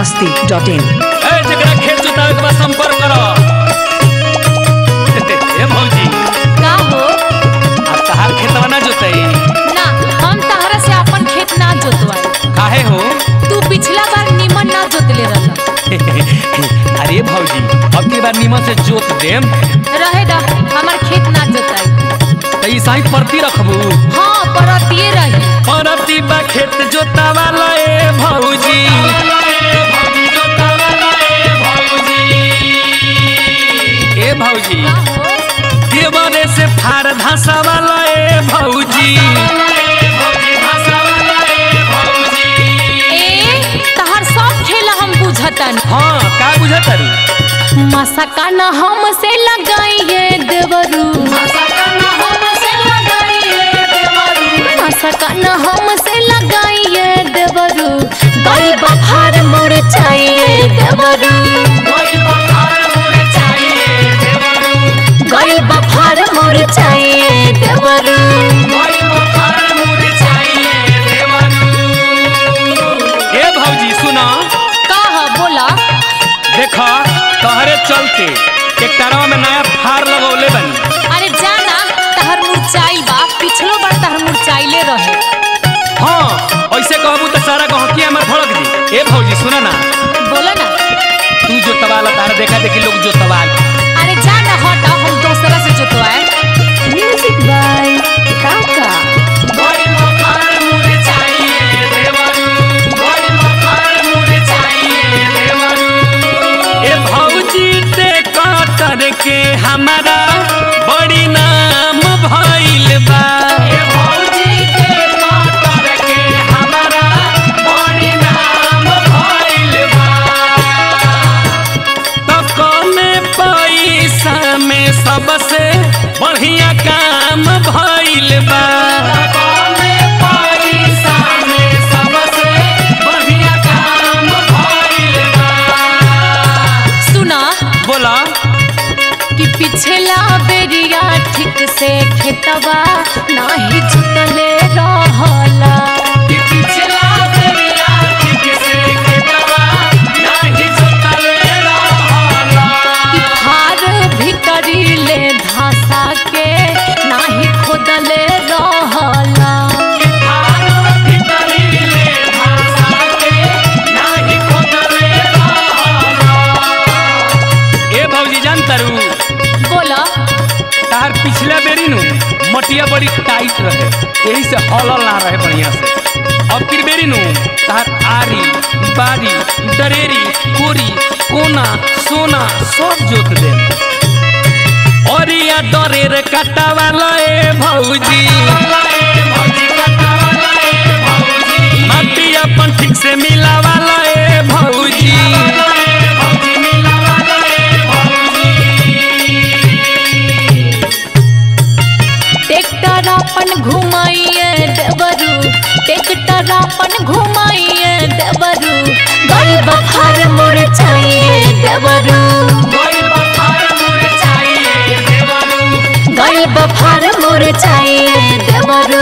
masti.in ए जकरा खेत जोतावे के बा संपर्क करो ए भौजी का हो अब तहार खेतवा ना जोतई ना हम तहरा से अपन खेत ना जोतवाई काहे हो तू पिछला बार निमन ना जोतले रहल अरे भौजी अब की बार नीमन से जोत देम रहे दा हमार खेत ना जोताई त ई साई परती रखबू हाँ परतिए रही परती बा खेत जोतावाला ए भौजी ए भौजी का हो देवरे से फार धासा वाला ए भौजी ए तहर सब खेला हम बुझतन हाँ का बुझत तारू मसका न हम से लगाइए देवरू मसका न हम से लगाइए देवरू गई बफार मोर चाहिए देवरू गई बफार मोर चाहिए देवरू ए भौजी सुना का ह बोला देखा तहरे चलते ट्रैक्टरवा में नया फार लगौले बनी अरे जाना तहर मुरचाई बा पिछलो बार तहर मुरचाइले रहे हाँ ऐसे कहबू तो सारा गहकी हमार भड़क दी ए भौजी सुना ना बोला ना तू जो तवाल तारा देखा देखी लोग जो तवाल अरे जाना हटा हम दूसरा से जोतवाए म्यूजिक बाय काका ए भौजी ते कतर के हमारा बड़ी नाम भइल बा ए भौजी ते कतर के हमारा बड़ी नाम भइल बा तो कमे पैसा में सबसे बढ़िया काम भइल बा कमे पैसा में सबसे बढ़िया काम भइल बा सुना बोला कि पिछला बेरिया ठीक से खेतवा नाही जुतले रहला कि पिछला बेरिया ठीक से खेतवा नाही जोतले रहला कि फार भीतरी ले धासा के नाही खोदले रहला कि फार भीतरी ले भाषा के नाही खोदले रहला ए भौजी जान तारू बोला तार पिछला बेरी नु मटिया बड़ी टाइट रहे यही से हलल ना रहे बढ़िया से अब की बेरी नु तार आरी बारी दरेरी कोरी कोना सोना सब जोत दे औरिया दरेर काटा वाला ए भौजी माटी अपन ठीक से मिला वाला ए भौजी ट्रैक्टर अपन घुमाइए देवरू ट्रैक्टर अपन घुमाइए देवरू गई बखार मोर चाहिए देवरू गई बखार मोर चाहिए देवरू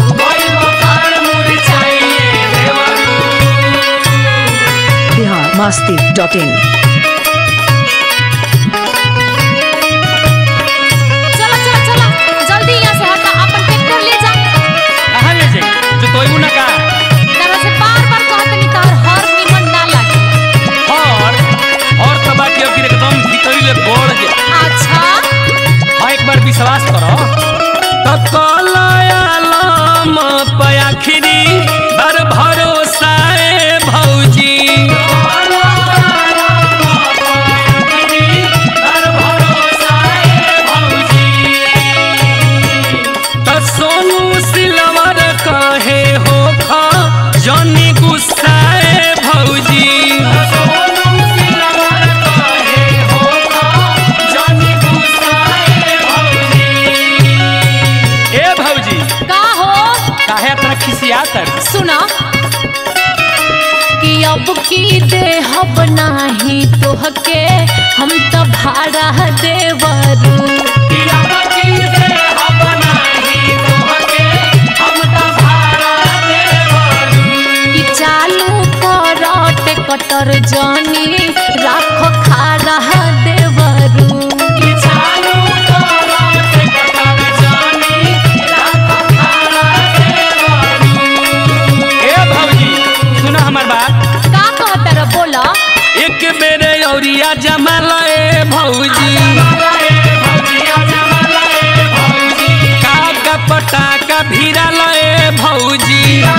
बिहार masti.in चलो चलो चलो जल्दी यहाँ से हटा अपन ट्रैक्टर ले जा कहाँ ले जाई जो तोयबू ना का तरह से बार बार कहतनी तार हर निमन ना लागे और और तो बाकी अब कि एकदम भीतरी ले बढ़ जे अच्छा हाँ एक बार विश्वास करो तो कलायालम पयाखिरी बर भरोसा ए भौजी तो सोनू सिलवर कहे हो खा जनी गुस्सा ए भौजी ए भौजी का हो काहे इतना खिसियात है सुना कि अब की देहब नाही तोहके हम तो भाड़ा देवरू कि चालू कर टेकटर जो भीरा लए भौजी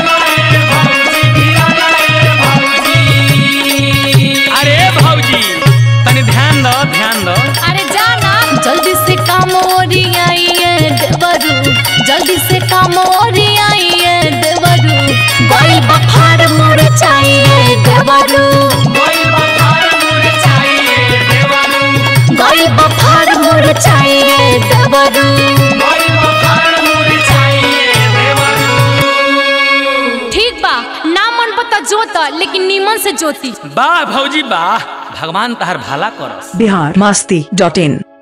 अरे भौजी तनी ध्यान दो ध्यान दो अरे जाना जल्दी से काम ओरियाइए देवरू जल्दी से काम ओरियाइए देवरू गई बफार मुड़ चाहिए देवरू गई बफार मुड़ चाहिए देवरू ठीक बा ना मन पता जोत लेकिन नीमन से जोती वाह भौजी वाह भगवान तहर भला करस बिहार मस्ती डॉट इन